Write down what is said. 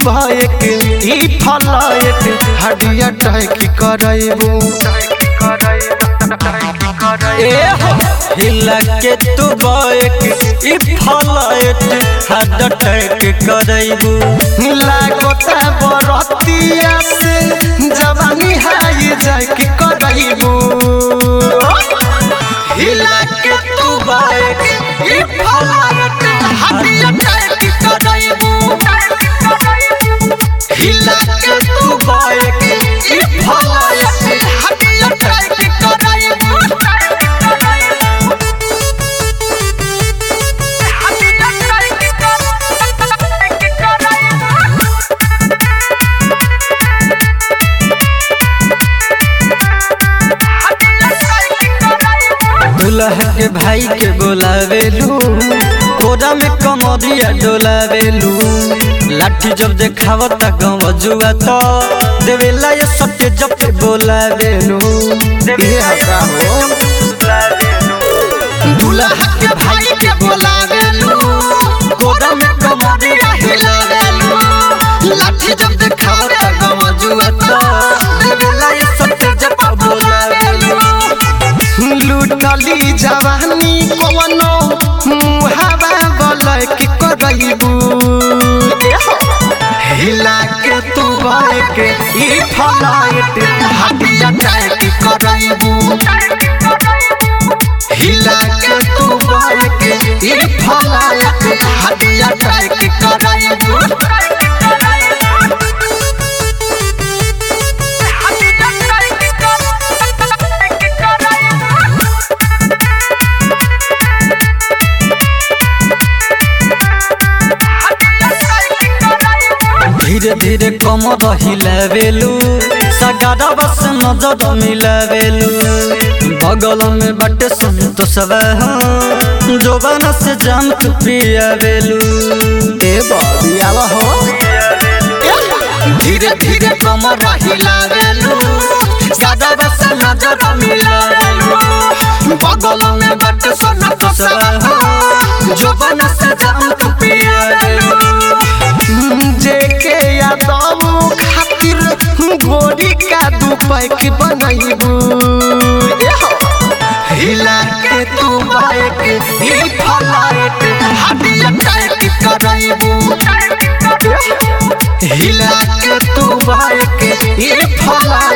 bike ई फलाइक हडिया टाइक करैबू ए हो हिला के तू बाइक ई फलाइट हद टैक करैबू लागोता बरतिया से जवानी हाई जाके करैबू हिला के तू बाइक ई फलाइट हडिया टाइक करैबू हिला के तू बाइक ई फलाइट हडिया टाइक करैबू दुल्हा के भाई के बोलावेलू कोरा में कमरिया डोलावेलू लाठी जब देखावता गाँव जुआ तो देवेला ये सत्य जब पे बोलावेलू ये हका हो दुल्हा के भाई के बोलावेलू कोरा में कमरिया हिलावेलू लाठी जब देखावता गवा जुआ तो देवेला ये सत्य जब पे बोलावेलू लूटली जवानी कवनो मुहावा बलक करैबू हिला के तू बाइक ई फलाइट हटिया टाइट करैबू हिला के तू बाइक ई फलाइट हटिया टाइट करैबू धीरे धीरे कमर हिलावेलू सगारा बस नजर मिलावेलू बगल में बटे संतोषवा जोबाना से जाम तू पियावेलू ए बबियावा हो धीरे धीरे कमर हिलावेलू सादा बस नजर मिलावेलू बगल में बट सोना तो जो बन से जाम तू पियावेलू जेके यादव खातिर गोरी का दू पैक बनैबू हिला के तू बाइक ई फलाइट हडिया टाइट करैबू हिला के तू बाइक ई फलाइट